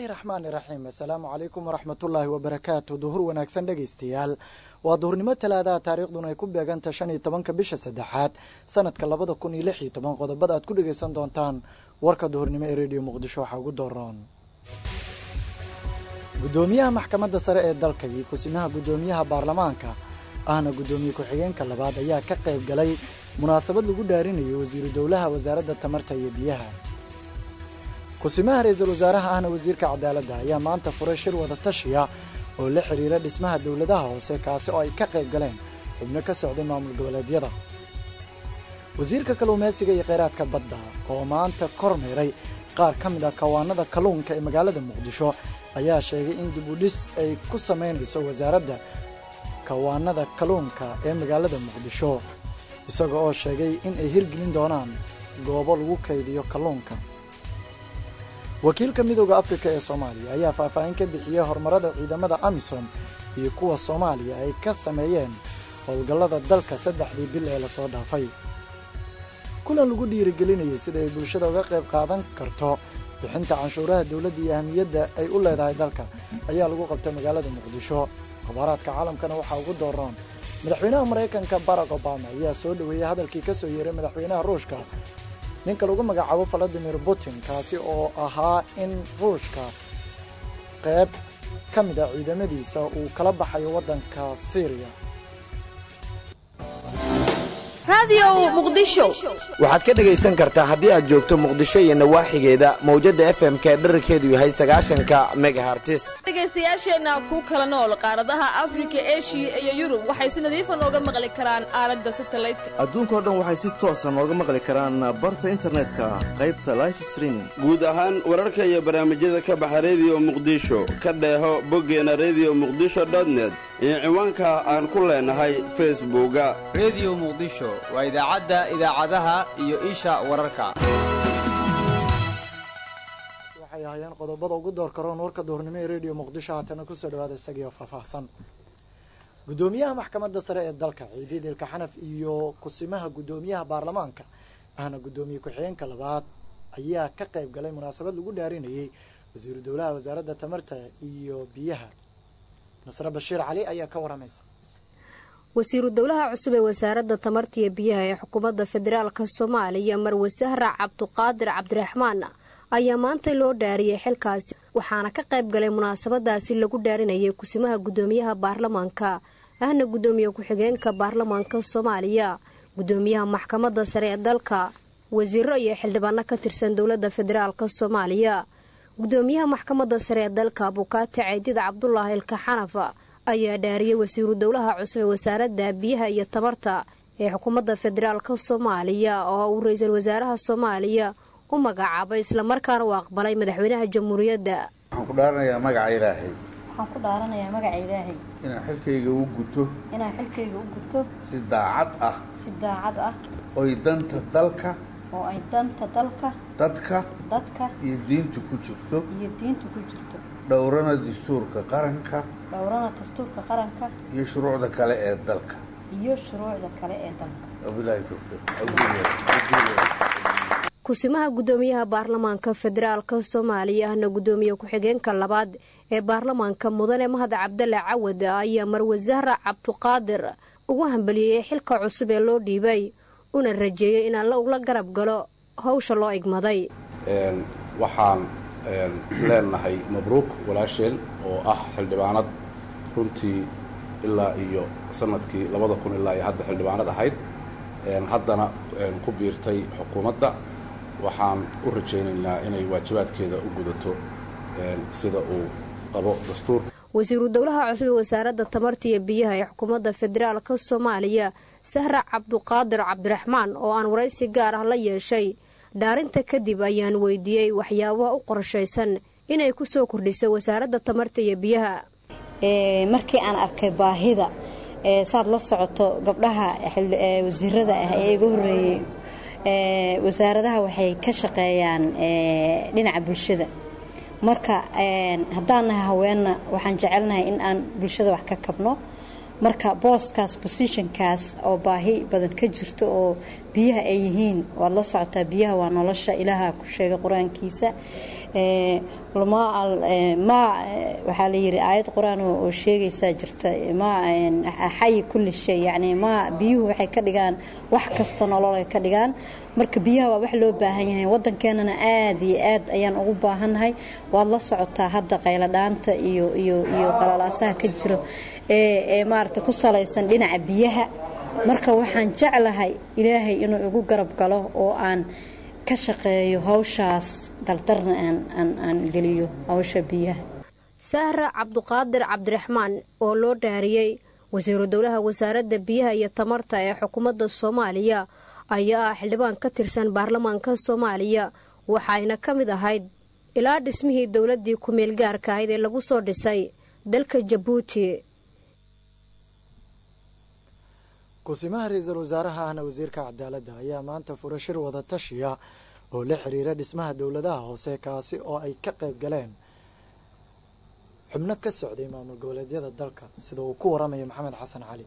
raxmaani raxiim assalaamu calaykum waraxmatullaahi wabarakaatu duhur wanaagsan dhegaystayaal waa duhurnimo talaadaha taariikhduna ay ku beeganta shan iyo tobanka bisha saddexaad sanadka labada kun iyo lix iyo toban qodobada aad ku dhegaysan doontaan warka duhurnimo ee rediyo muqdisho waxaa ugu dooran guddoomiyaha maxkamadda sare ee dalka iyo kusimaha guddoomiyaha baarlamaanka ahna guddoomiye ku-xigeenka labaad ayaa ka qayb galay munaasabad lagu dhaarinayay wasiiru dowlaha wasaaradda tamarta iyo biyaha kusimaha ra-iisul wasaaraha ahna wasiirka cadaaladda ayaa maanta furay shir wada tashiya oo la xiriira dhismaha dowladaha hoose kaasi oo ay ka qayb galeen xubno ka socday maamul goboleedyada wasiirka kalluumaysiga iyo kheyraadka badda oo maanta kormeeray qaar ka mid ah kawaanada kalluunka ee magaalada muqdisho ayaa sheegay in dibudhis ay ku samaynayso wasaaradda kawaanada kalluunka ee magaalada muqdisho isaga oo sheegay in ay hirgelin doonaan goobo lagu kaydiyo kalluunka wakiilka midooda afrika ee soomaaliya ayaa faahfaahin ka bixiyey horumarada ciidamada amisom iyo kuwa soomaaliya ay ka sameeyeen howlgallada dalka saddexdii bil ee lasoo dhaafay kulan lagu dhiirigelinayay sida ay bulshada uga qayb qaadan karto bixinta canshuuraha dowladda iyo ahmiyadda ay u leedahay dalka ayaa lagu qabtay magaalada muqdisho khabaaraadka caalamkana waxaa ugu dooran madaxweynaha maraykanka barack obama ayaa soo dhoweeyey hadalkii ka soo yeeray madaxweynaha ruushka ninka lagu magacaabo valadimir putin kaasi oo ahaa in ruushka qayb ka mid a ciidamadiisa uu kala baxayo waddanka syriya waxaad ka dhegaysan kartaa haddii aad joogto muqdisho iyo nawaaxigeeda mawjadda f m ka dherarkeedu yahay sagaashanka megahartis dhegaystayaasheenna ku kala nool qaaradaha afrika eshiya iyo yurub waxay si nadiifa nooga maqli karaan aalada satalaydka adduunkao dhan waxay si toosa nooga maqli karaan barta internetka qaybta life streaming guud ahaan wararka iyo barnaamijyada ka baxa rediyo muqdisho ka dheeho boggeena rediyo muqdisho dotnet iyo ciwaanka aan ku leenahay facebooka rediyo muqdisho waa idaacadda idaacadaha iyo isha wararka waxay ahaayeen qodobada ugu door karoon warka duhurnimo ee rediyo muqdisho haatana kusoo dhawaada isagiioo faahfaahsan guddoomiyaha maxkamadda sare ee dalka ciidiid ilka xanaf iyo kusimaha guddoomiyaha baarlamaanka ahna guddoomiye ku-xigeenka labaad ayaa ka qayb galay munaasabad lagu dhaarinayay wasiiru dowlaha wasaaradda tamarta iyo biyaha nasre bashiir cali ayaa ka waramaysa wasiiru dowlaha cusub ee wasaaradda tamarta iyo biyaha ee xukuumadda federaalka soomaaliya marwe sahra cabduqaadir cabdiraxmaan ayaa maanta loo dhaariyey xilkaasi waxaana ka qayb galay munaasabadaasi lagu dhaarinayay kusimaha guddoomiyaha baarlamaanka ahna guddoomiye ku-xigeenka baarlamaanka soomaaliya guddoomiyaha maxkamadda sare ee dalka wasiiro iyo xildhibaano ka tirsan dowladda federaalka soomaaliya guddoomiyaha maxkamadda sare ee dalka abukaati caydid cabdulaahi ilka xanaf ayaa dhaariyey wasiiru dowlaha cusub ee wasaaradda biyaha iyo tamarta ee xukuumadda federaalka soomaaliya oo uu ra-iisul wasaaraha soomaaliya u magacaabay islamarkaana uu aqbalay madaxweynaha jamhuuriyadda waxaan ku dhaaranayaa magaca ilaahay waxaan ku dhaaranayaa magaca ilaahay inaan xilkayga u guto inaan xilkayga u guto si daacad ah si daacad ah oy danta dalka oo ay danta dalka dadka dadka iyo diinta ku jirto iyo diinta ku jirto dhowrana dastuurka qaranka dhowrana dastuurka qaranka iyo shuruucda kale ee dalka iyo shuruucda kale ee dalka wabilaahi towfiiq kusimaha guddoomiyaha baarlamaanka federaalka soomaaliya ahna guddoomiye ku-xigeenka labaad ee baarlamaanka mudane mahad cabdale cawad ayaa marwe sahra cabduqaadir ugu hambaliyey xilka cusub ee loo dhiibay una rajeeyey in alla ula garab galo hawsha loo igmaday waxaan leenahay mabruuk walaasheen oo ah xildhibaanad runtii ilaa iyo sanadkii labada kun ilaa iyo hadda xildhibaanad ahayd haddana ku biirtay xukuumadda waxaan u rajaynaynaa inay waajibaadkeeda u gudato sida uu qabo dastuur wasiiru dowlaha cusub ee wasaaradda tamarta iyo biyaha ee xukuumadda federaalka soomaaliya sahra cabduqaadir cabdiraxmaan oo aan waraysi gaar ah la yeeshay dhaarinta kadib ayaan weydiiyey waxyaabaha u qorshaysan inay ku soo kordhiso wasaaradda tamarta iyo biyaha markii aan arkay baahida saad la socoto gabdhaha wasiirada ah ee iga horeeyey wasaaradaha waxay ka shaqeeyaan dhinaca bulshada marka haddaan nahay haweenna waxaan jecelnahay in aan bulshada wax ka kabno marka booskaas bosishonkaas oo baahi badan ka jirto oo biyaha ay yihiin waad la socotaa biyaha waa nolosha ilaaha ku sheegay qur-aankiisa ma waxaa la yiri aayad qur-aan oo sheegaysaa jirta ma xayi kulli shay yacni ma biyuhu waxay ka dhigaan wax kasta nolol ay ka dhigaan marka biyaha waa wax loo baahan yahay waddankeenana aad iyo aad ayaan ugu baahannahay waad la socotaa hadda qayladhaanta iyo iyo iyo qalalaasaha ka jiro ee ee maaragta ku salaysan dhinaca biyaha marka waxaan jeclahay ilaahay inuu igu garab galo oo aan ka shaqeeyo hawshaas dardarna aan geliyo hawsha biyaha sahra cabduqaadir cabdiraxmaan oo loo dhaariyey wasiiru dowlaha wasaaradda biyaha iyo tamarta ee xukuumadda soomaaliya ayaa ah xildhibaan ka tirsan baarlamaanka soomaaliya waxayna ka mid ahayd ilaa dhismihii dowladdii ku-meel gaarka ahayd ee lagu soo dhisay dalka jabuuti kusimaha ra-iisul wasaaraha ahna wasiirka cadaaladda ayaa maanta fura shir wada tashiya oo la xiriira dhismaha dowladaha hoose kaasi oo ay ka qayb galeen xubno ka socday maamul goboleedyada dalka sida uu ku waramayo maxamed xasan cali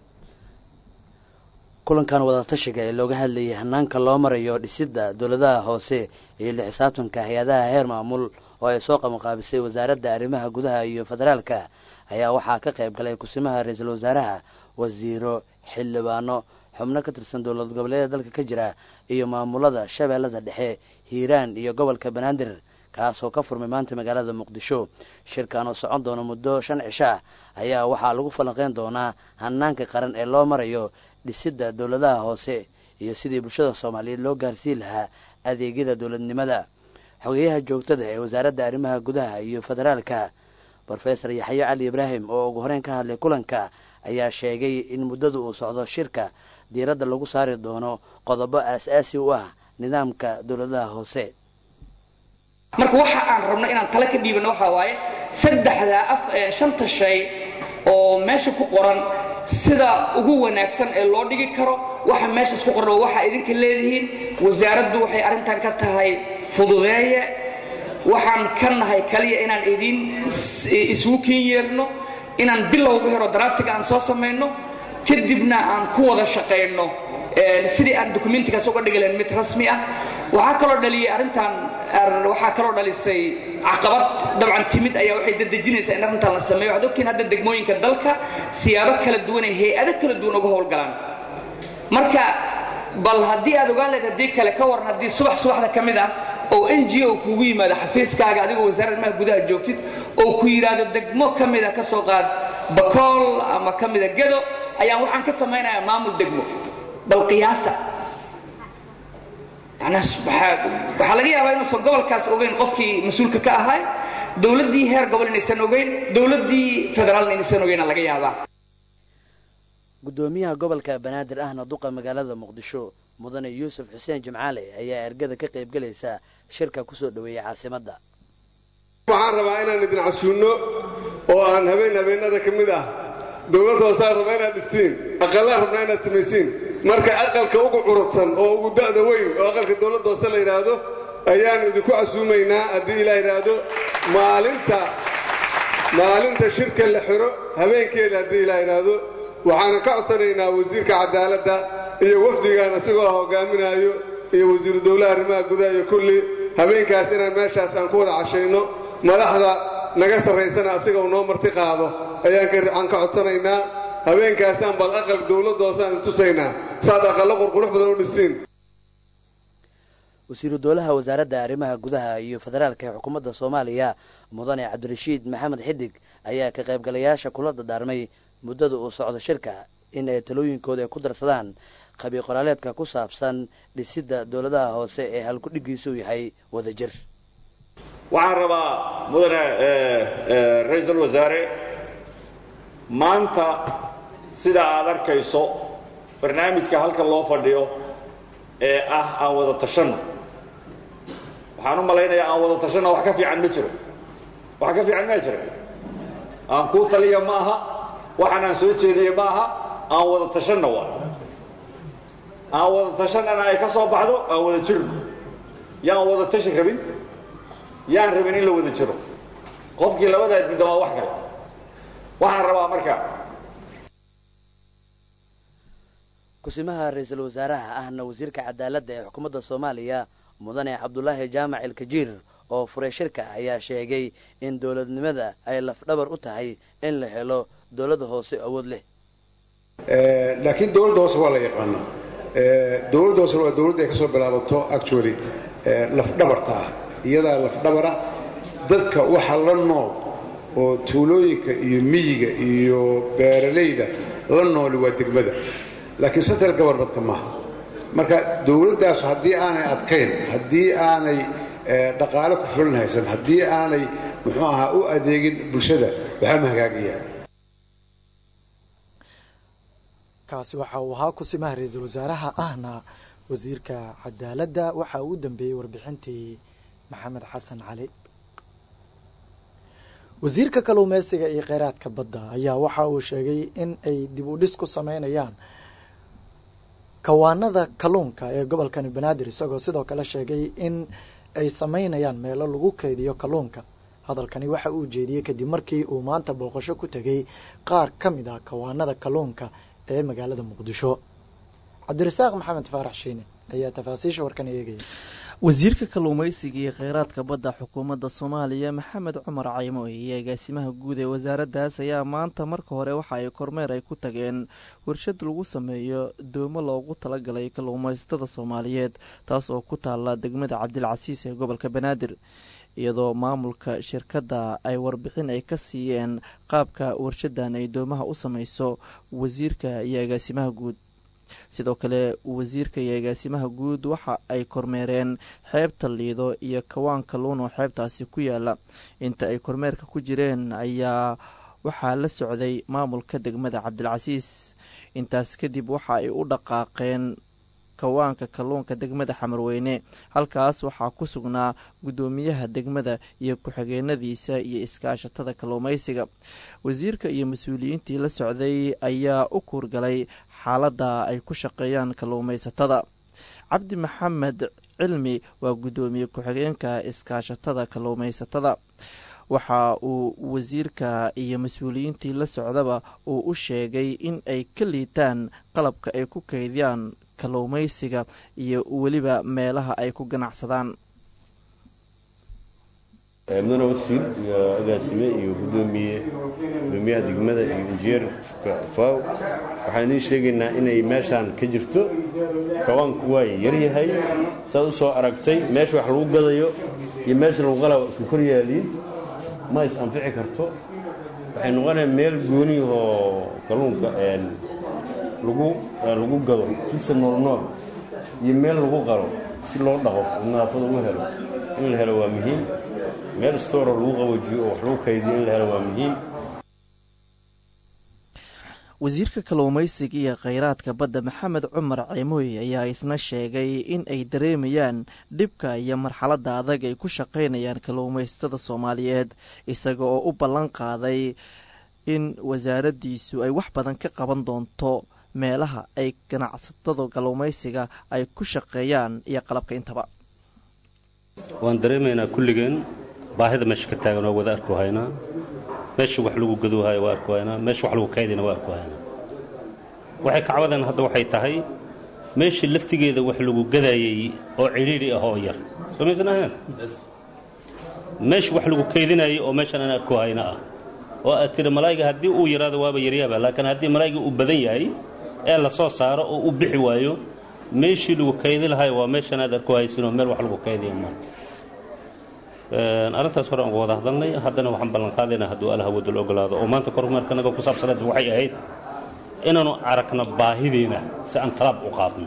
kulankan wadatashiga ee looga hadlayay hanaanka loo marayo dhisidda dowladaha hoose iyo la xisaabtanka hay-adaha heer maamul oo ay soo qabanqaabisay wasaaradda arrimaha gudaha iyo federaalka ayaa waxaa ka qayb galay kusimaha ra-iisul wasaaraha wasiiro xildhibaano xubno ka tirsan dowlad goboleedyada dalka ka jira iyo maamulada shabeellada dhexe hiiraan iyo gobolka banaadir kaasoo ka furmay maanta magaalada muqdisho shirkan oo socon doona muddo shan cisho ah ayaa waxaa lagu falanqeyn doonaa hanaanka qaran ee loo marayo dhisidda dowladaha hoose iyo sidii bulshada soomaaliyeed loo gaarsiin lahaa adeegyada dowladnimada xogeyaha joogtada ee wasaaradda arrimaha gudaha iyo federaalka brofesor yaxyo cali ibraahim oo ugu horeyn ka hadlay kulanka ayaa sheegay in muddada uu socdo shirka diiradda lagu saari doono qodobo aas-aasi u ah nidaamka dowladaha hoose marka waxa aan rabno inaan tale ka dhiibano waxaa waaye saddexdaa af shanta shay oo meesha ku qoran sida ugu wanaagsan ee loo dhigi karo waxa meeshaas ku qoran oo waxaa idinka leedihiin wasaaraddu waxay arrintan ka tahay fududeeye waxaan ka nahay kaliya inaan idin isugu keen yeerno inaan bilowga hero draftiga aan soo samayno kadibna aan ku wada shaqayno sidii aan dokumentigaas uga dhigi lahayn mid rasmi ah waxaa kaloo dhaliyay arrintan waxaa kaloo dhalisay caqabad dabcan timid ayaa waxay dadejinaysaa in arrintan la sameeyo waxaad ogtiin hadda degmooyinka dalka siyaabo kala duwan ay hay-ado kala duwan uga howlgalaan marka bal haddii aad ogaan lahayd haddii kale ka waran haddii subax subaxda ka mid ah oo n g o kugu yimaado xafiiskaaga adigoo wasaaradda arrimaha gudaha joogtid oo ku yidhaahdo degmo ka mida ka soo qaad bakool ama ka mida gedo ayaan waxaan ka samaynayaa maamul degmo bal qiyaasa waxaa laga yaabaa inuusan gobolkaas ogeyn qofkii mas-uulka ka ahay dowladdii heer gobol inaysan ogeyn dowladdii federaalna inaysan ogeyna laga yaabaa guddoomiyaha gobolka banaadir ahna duqa magaalada muqdisho mudane yuusuf xuseen jimcaale ayaa ergada ka qaybgelaysa shirka kusoo dhoweeyey caasimadda waxaan rabaa inaan idin casuunno oo aan habeen habeenada ka mid ah dowladda hoosaan rabaa inaad dhistiin aqallaan rabnaa inaad samaysiin marka aqalka ugu curudsan oo ugu da'da weyn oo aqalka dowladda hoose la yidhaahdo ayaan idinku casuumaynaa haddii ilaa yidhaahdo maalinta maalinta shirka la xiro habeenkeeda haddii ilaa yidhaahdo waxaana ka codsanaynaa wasiirka cadaaladda iyo wafdigaan isagoo ah hogaaminaayo iyo wasiiru dowlaha arrimaha gudaha iyo kulli habeenkaas inaan meeshaas aan ku wada cashayno madaxda naga sarraysana asiga uu noo marti qaado ayaan ka codsanaynaa habeenkaasaan bal aqal dowladda hoosaan tusaynaa saad aqallo qurqurux badan u dhistiin wasiiru dowlaha wasaaradda arrimaha gudaha iyo federaalka ee xukuumadda soomaaliya mudane cabdirashiid maxamed xidig ayaa ka qaybgalayaasha kula dadaarmay muddada uu socdo shirka in ay talooyinkooda ay ku darsadaan qabiil qoraaleedka ku saabsan dhisidda dowladaha hoose ee halkudhigiisu yahay wadajir waxaan rabaa mudane ra-iisul wasaare maanta sida aad arkayso barnaamijka halkan loo fadhiyo ee ah aan wada tashanno waxaan u malaynayaa aan wada tashanno wax ka fiican ma jiro wax ka fiican maa jira aan kuu taliya ma aha waxaan aan soo jeediye ma aha aan wada tashanna waa aan wada tashannana ay ka soo baxdo aan wada jirno yaan wada tashi rabin yaan rabin in la wada jiro qofkii labadaa diida waa wax kale waxaan rabaa marka kusimaha ra-iisul wasaaraha ahna wasiirka cadaaladda ee xukuumadda soomaaliya mudane cabdulaahi jaamac ilkajiir oo furay shirka ayaa sheegay in dowladnimada ay lafdhabar u tahay in la helo dowladda hoose awood leh laakiin dowladda hoose waa la yaqaanaa dowladda hoose waa dowladda ay ka soo bilaabato actually lafdhabarta ah iyadaa lafdhabara dadka waxa la nool oo tuulooyinka iyo miyiga iyo beeralayda la nooli waa degmada laakiin central governmentka maaha marka dowladdaas haddii aanay adkayn haddii aanay dhaqaale ku filan haysan haddii aanay muxuu ahaa u adeegin bulshada waxaa ma hagaagayaan kaasi waxa uu ahaa kusimaha ra-iisul wasaaraha ahna wasiirka cadaaladda waxa uu u dambeeyey warbixintii maxamed xasan cali wasiirka kalluumeysiga iyo kheyraadka badda ayaa waxa uu sheegay in ay dib u dhis ku sameynayaan kawaanada kalluunka ee gobolkani banaadir isagoo sidoo kale sheegay in ay sameynayaan meelo lagu keydiyo kalluunka hadalkani waxa uu jeediyey kadib markii uu maanta booqasho ku tegay qaar ka mid ah kawaanada kalluunka ee magaalada muqdisho cabdirasaaq maxamed faarax shiine ayaa tafaasiisha warkan eegaya wasiirka kalluumeysiga iyo kheyraadka badda xukuumadda soomaaliya maxamed cumar caymo iyo agaasimaha guud ee wasaaraddaas ayaa maanta marka hore waxa ay kormeer ay ku tageen warshad lagu sameeyo doomo loogu talagalay kalluumeysatada soomaaliyeed taas oo ku taala degmada cabdilcasiis ee gobolka banaadir iyadoo maamulka shirkadda ay warbixin ay ka siiyeen qaabka warshadan ay doomaha u sameyso wasiirka iyo agaasimaha guud sidoo kale wasiirka iyo agaasimaha guud waxa ay kormeereen xeebta liido iyo kawaan kalluun oo xeebtaasi ku yaala inta ay kormeerka ku jireen ayaa waxaa la socday maamulka degmada cabdilcasiis intaas kadib waxa ay u dhaqaaqeen kawaanka kalluunka degmada xamarweyne halkaas waxaa ku sugnaa guddoomiyaha degmada iyo ku-xigeenadiisa iyo iskaashatada kalluumeysiga wasiirka iyo mas-uuliyiintii la socday ayaa u kuurgalay xaaladda ay ku shaqeeyaan kalluumeysatada cabdi maxamed cilmi waa guddoomiye ku-xigeenka iskaashatada kalluumeysatada waxa uu wasiirka iyo mas-uuliyiintii la socdaba uu u sheegay in ay ka liitaan qalabka ay ku keydiyaan kalluumeysiga iyo weliba meelaha ay ku ganacsadaan mudane wasiir iyo agaasime iyo gudoomiye gudoomiyaha degmada iyo injineerka faw waxaan idiin sheegaynaa inay meeshaan ka jirto kawaanku waa yaryahay saad u soo aragtay meesha wax lagu gadayo iyo meesha lagu qalaba isku kor yaaliin ma is anfici karto waxay noqonaya meel gooniyahoo kalluunka lagu lagu gado kisa noolnool iyo meel lagu qalo si loo dhaqo nadaafada ugu helo in la helo waa muhiim meel stooro lagu qaboojiyo oo wax lagu kaydiyo in la helo waa muhiim wasiirka kalluumeysiga iyo kheyraadka badda maxamed cumar ceymoy ayaa isna sheegay in ay dareemayaan dhibka iyo marxaladda adag ay ku shaqaynayaan kalluumeysatada soomaaliyeed isaga oo u ballan qaaday in wasaaraddiisu ay wax badan ka qaban doonto meelaha ay ganacsatada kalluumeysiga ay ku shaqeeyaan iyo qalabka intaba waan dareemaynaa kulligeen baahida meesha ka taagan waa wada arku haynaa meesha wax lagu gadoohayo waa arku haynaa meesha wax lagu kaydina waa arku haynaa waxay kacwadeen hadda waxay tahay meesha laftigeeda wax lagu gadayay oo cidhiidhi ah oo yar soo maysan ahayn meesha wax lagu kaydinayay oo meeshan aan arku hayna ah oo aad tiri malaayiga haddii uu yaraado waaba yaryaaba laakiin haddii malaayiga uu badan yahay ee la soo saaro oo u bixi waayo meeshii lagu kaydi lahayo waa meeshan aad arku haysinoo meel wax lagu kaydiya maa arrintaas hore aan uga wada hadalnay haddana waxaan ballanqaadaynaa hadduu alla hawadul ogolaado oo maanta kormeerkanaga ku saabsaneed waxay ahayd inaanu aragno baahideena si aan talaab u qaadno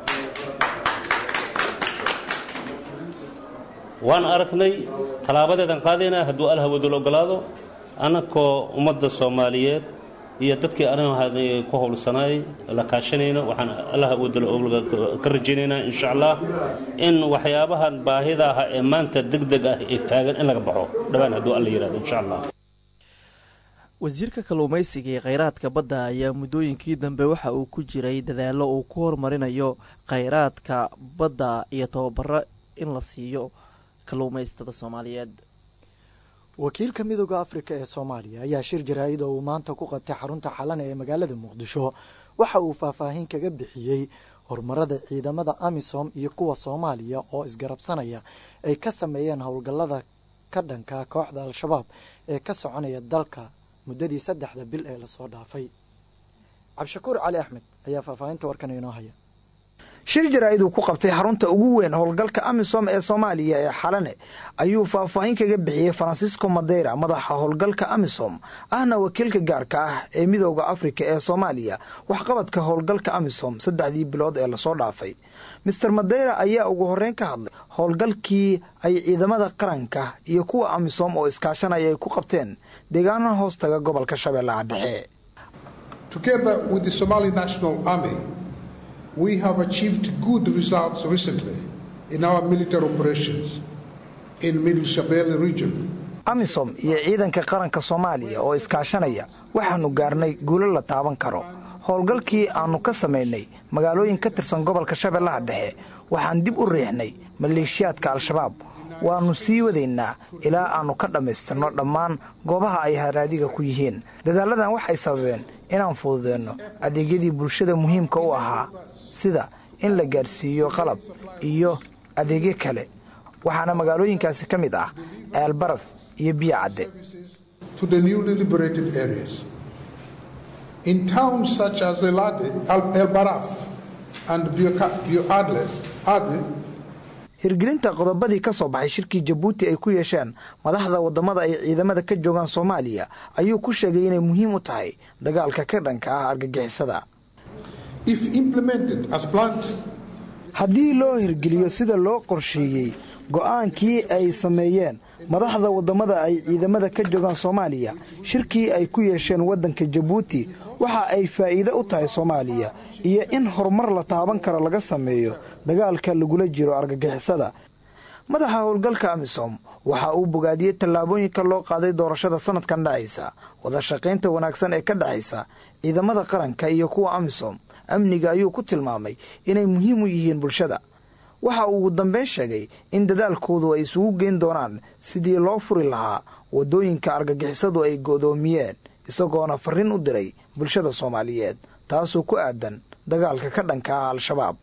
waan aragnay talaabadeedaan qaadaynaa hadduu alla hawadul ogolaado annakoo ummadda soomaaliyeed iyo dadkii arrimaha ku howlsanaay la kaashanayno waxaan allaha wadala ka rajaynaynaa insha allah in waxyaabahan baahida aha ee maanta deg deg ah ee taagan in laga baxo dhawaan hadduu alla yidhahdo insha allah wasiirka kalluumeysiga iyo kheyraadka badda ayaa muddooyinkii dambe waxa uu ku jiray dadaallo uu ku horumarinayo kheyraadka badda iyo tababaro in la siiyo kalluumeysatada soomaaliyeed wakiilka midooda afrika ee soomaaliya ayaa shir jaraa'id oo uu maanta ku qabtay xarunta xalana ee magaalada muqdisho waxa uu faahfaahin kaga bixiyey horumarada ciidamada amisom iyo kuwa soomaaliya oo isgarabsanaya ay ka sameeyeen howlgallada ka dhanka kooxda al-shabaab ee ka soconaya dalka muddadii saddexda bil ee lasoo dhaafay cabdishakuur cali axmed ayaa faahfaahinta warkan inoo haya shir jaraa'id uu ku qabtay xarunta ugu weyn howlgalka amisom ee soomaaliya ee xalane ayuu faahfaahin kaga bixiyey farancisco madeyra madaxa howlgalka amisom ahna wakiilka gaarka ah ee midooda afrika ee soomaaliya waxqabadka howlgalka amisom saddexdii bilood ee lasoo dhaafay master madeyra ayaa ugu horreyn ka hadlay howlgalkii ay ciidamada qaranka iyo kuwa amisom oo iskaashanaya ay ku qabteen deegaanaha hoostaga gobolka shabeellaha dhexe we have achieved good results recently in our military operations in Middle Shabelle region. amisom iyo ciidanka qaranka soomaaliya oo iskaashanaya waxaannu gaarnay guulo la taaban karo howlgalkii aannu ka samaynay magaalooyin ka tirsan gobolka shabeellaha dhexe waxaan dib u riixnay maleeshiyaadka al-shabaab waannu sii wadaynaa ilaa aannu ka dhammaystirno dhammaan goobaha ay haraadiga ku yihiin dadaalladan waxay sababeen inaan fududeenno adeegyadii bulshada muhiimka u ahaa sida in la gaadhsiiyo qalab iyo adeegyo kale waxaana magaalooyinkaasi ka mid ah ceelbaraf iyo biyo cadde In towns such as Elade, El Baraf and Bioadle, Adle, hirgelinta qodobadii ka soo baxay shirkii jabuuti ay ku yeesheen madaxda waddamada ay ciidamada ka joogaan soomaaliya ayuu ku sheegay inay muhiim u tahay dagaalka ka dhanka ah argagixisada haddii loo hirgeliyo sida loo qorsheeyey go'aankii ay sameeyeen madaxda waddamada ay ciidamada ka joogaan soomaaliya shirkii ay ku yeesheen waddanka jabuuti waxa ay faa'iido u tahay soomaaliya iyo in horumar la taaban karo laga sameeyo dagaalka lagula jiro argagixisada madaxa howlgalka amisom waxa uu bogaadiyey tallaabooyinka loo qaaday doorashada sanadkan dhacaysa wadashaqaynta wanaagsan ee ka dhexaysa ciidamada qaranka iyo kuwa amisom amniga ayuu ku tilmaamay inay muhiim u yihiin bulshada waxa uu ugu dambeyn sheegay in dadaalkoodu ay isugu geyn doonaan sidii loo furi lahaa waddooyinka argagixisadu ay go'doomiyeen isagoona farriin u diray bulshada soomaaliyeed taasoo ku aadan dagaalka ka dhanka ah al-shabaab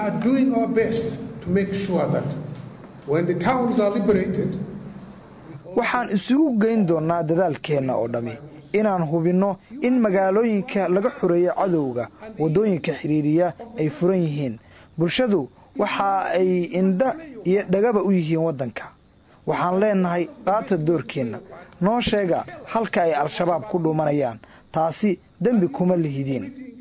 waxaan isugu geyn doonnaa dadaalkeenna oo dhammi inaan hubinno in magaalooyinka laga xoreeyo cadowga waddooyinka xidhiiriya ay furan yihiin bulshadu waxa ay indha iyo dhagaba u yihiin waddanka waxaan leennahay qaata doorkeenna noo sheega halka ay al-shabaab ku dhuumanayaan taasi dembi kuma lihidiin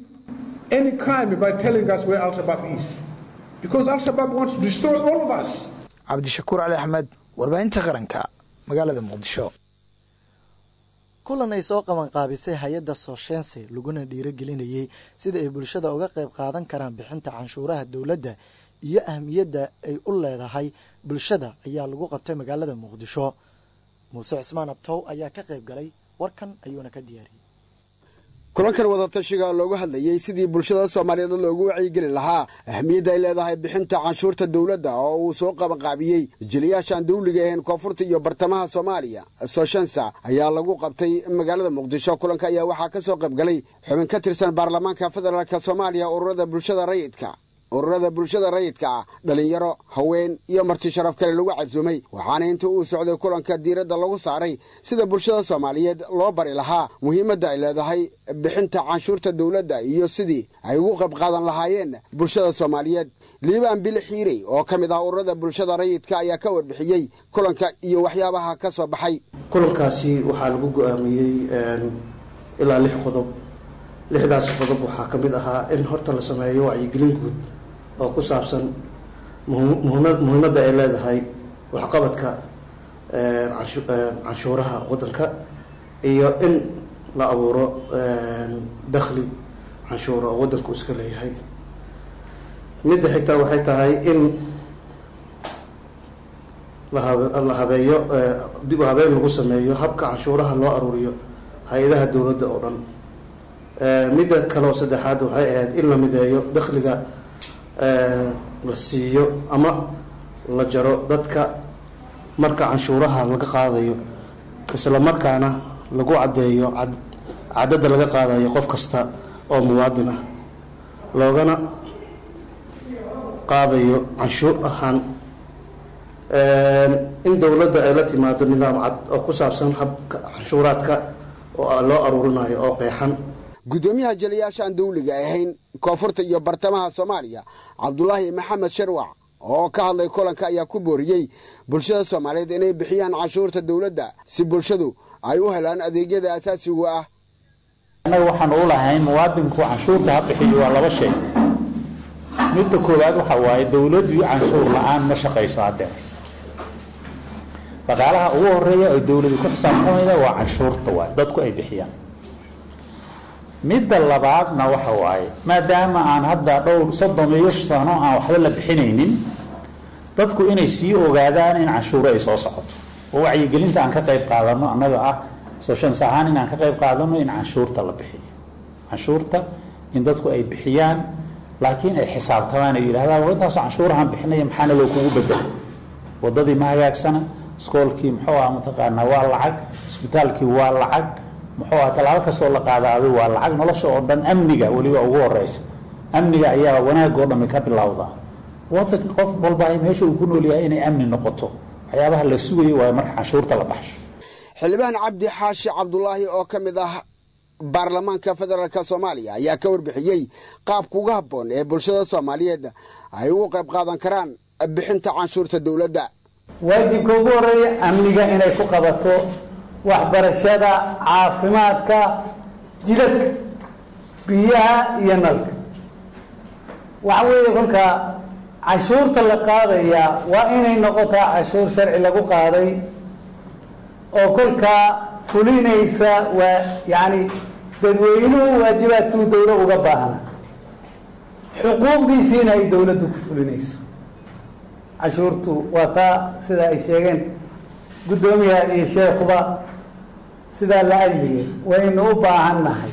cabdishakuur cali axmed warbaahinta qaranka magaalada muqdisho kulan ay soo qabanqaabisay hay-adda sooshense laguna dhiirogelinayey sida ay bulshada uga qayb qaadan karaan bixinta canshuuraha dowladda iyo ahmiyadda ay u leedahay bulshada ayaa lagu qabtay magaalada muqdisho muuse cismaan abtow ayaa ka qayb galay warkan ayuuna ka diyaariyey kulankan wadatashiga loogu hadlayey sidii bulshada soomaaliyeed loogu wacyigeli lahaa ahmiyadda ay leedahay bixinta canshuurta dowladda oo uu soo qabanqaabiyey jiliyaashaan dawliga ahayn koonfurta iyo bartamaha soomaaliya soshensa ayaa lagu qabtay magaalada muqdisho kulanka ayaa waxaa ka soo qaybgalay xubin ka tirsan baarlamaanka federaalk soomaaliya ururada bulshada rayidka ururada bulshada rayidka ah dhallinyaro haween iyo marti sharaf kale lagu casuumay waxaana inta uu socday kulanka diiradda lagu saaray sida bulshada soomaaliyeed loo bari lahaa muhiimadda ay leedahay bixinta canshuurta dowladda iyo sidii ay ugu qayb qaadan lahaayeen bulshada soomaaliyeed liibaan bil xiirey oo ka mid ah ururada bulshada rayidka ayaa ka warbixiyey kulanka iyo waxyaabaha ka soo baxay kulankaasi waxaa lagu go-aamiyey ilaa lix qodob lixdaas qodob waxaa ka mid ahaa in horta la sameeyo wacyigelin guud oo ku saabsan muhiimadda ay leedahay waxqabadka canshuuraha waddanka iyo in la abuuro dakhli canshuura oo waddanku iska leeyahay midda xigtaa waxay tahay in la habeeyo dib u habeen lagu sameeyo habka canshuuraha loo aruuriyo hay-adaha dowladda oo dhan midda kaleoo saddexaad waxay ahayd in la mideeyo dakhliga la siiyo ama la jaro dadka marka canshuuraha laga qaadayo isla markaana lagu caddeeyo cadadda laga qaadayo qof kasta oo muwaadin ah loogana qaadayo canshuur ahaan in dowladda ay la timaado nidaam cad oo ku saabsan habka canshuuraadka oo loo aruurinayo oo qeexan guddoomiyaha jaliyaashaan dawliga ahayn koonfurta iyo bartamaha soomaaliya cabdulaahi maxamed sharwac oo ka hadlay kulanka ayaa ku booriyey bulshada soomaaliyeed inay bixiyaan canshuurta dowladda si bulshadu ay u helaan adeegyada asaasiga ah annaga waxaan u lahayn muwaadinku canshuurta ha bixiyo waa laba shay midda koowaad waxa waaye dowladdu canshuur la-aan ma shaqayso haddeer dhaqaalaha ugu horeeya ay dowladu ku xisaabtamayda waa canshuurta waay dadku ay bixiyaan midda labaadna waxa waaye maadaama aan hadda dhowr soddon iyo sano aan waxba la bixinaynin dadku inay sii ogaadaan in canshuuro ay soo socoto oo wacyigelinta aan ka qayb qaadano annaga ah soshans ahaan in aan ka qayb qaadano in canshuurta la bixiyo canshuurta in dadku ay bixiyaan laakiin ay xisaabtamaan ay yidhahdaan war intaasoo canshuurahan bixinaya maxaana loo kugu bedelay wadadii ma hagaagsana iskoolkii muxuu ah mataqaanaa waa lacag isbitaalkii waa lacag muxuu ah tallaabo kastoo la qaadaaday waa lacag nolosha oo dhan amniga weliba ugu horeysa amniga ayaa wanaag oo dhami ka bilowda wadanka qof walba meesha uu ku nool yahay inay amni noqoto waxyaabaha la sugayo waa marka canshuurta la baxsho xildhibaan cabdi xaashi cabdulaahi oo ka mid ah baarlamaanka federaalk soomaaliya ayaa ka warbixiyey qaabka uga habboon ee bulshada soomaaliyeed ay ugu qayb qaadan karaan bixinta canshuurta dowladda waajibka ugu horeeya amniga inay ku qabato waxbarashada caafimaadka jidadka biyaha iyo nalka waxa weeye kolka cashuurta la qaadayaa waa inay noqotaa cashuur sharci lagu qaaday oo kolkaa fulinaysa waa yacni dadweynuhu waajibaadkii dowlo uga baahna xuquuqdiisiina ay dowladdu ku fulinayso cashuurtu waa taa sida ay sheegeen guddoomiyaha iyo sheekhuba sidaa la adligay waynu u baahan nahay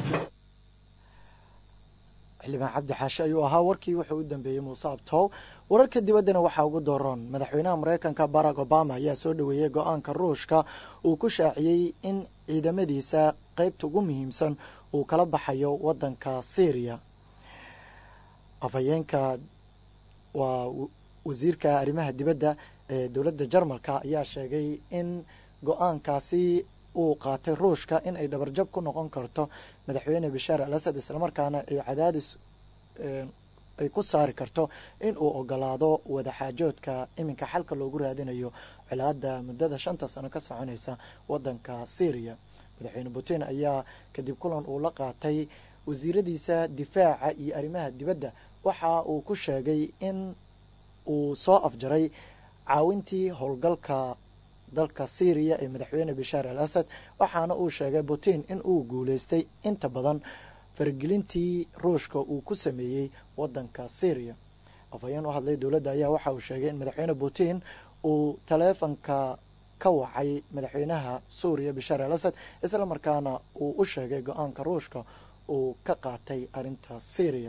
xildhibaan cabdi xaashi ayuu ahaa warkii wuxuu u dambeeyey muuse abtow wararka dibaddana waxaa ugu dooron madaxweynaha mareykanka barack obama ayaa soo dhoweeyey go-aanka ruushka uu ku shaaciyey in ciidamadiisa qeybta ugu muhiimsan uu kala baxayo wadanka syriya afhayeenka waa wasiirka arrimaha dibadda ee dowladda jarmalka ayaa sheegay in go-aankaasi uu qaatay ruushka in ay dhabarjab ku noqon karto madaxweyne bashaar al asad islamarkaana ay cadaadis ay ku saari karto in uu ogolaado wadaxaajoodka iminka xalka loogu raadinayo colaada muddada shanta sano ka soconaysa wadanka syriya madaxweyne putin ayaa kadib kulan uu la qaatay wasiiradiisa difaaca iyo arrimaha dibadda waxa uu ku sheegay in uu soo afjaray caawintii howlgalka dalka syriya ee madaxweyne bashaar al asad waxaana uu sheegay putin in uu guuleystay inta badan faragelintii ruushka uu ku sameeyey wadanka syriya afhayeen u hadlay dowladda ayaa waxa uu sheegay in madaxweyne putin uu taleefanka ka wacay madaxweynaha suuriya bashaar al asad isla markaana uu u sheegay go-aanka ruushka uu ka qaatay arrinta syriya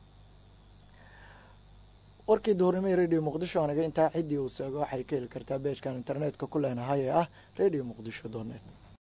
warkii duhurnimihii radio muqdisho anaga intaa ciddii uu seego waxay ka heli kartaa beejkan internetka ku leenahay ee ah radio muqdisho donet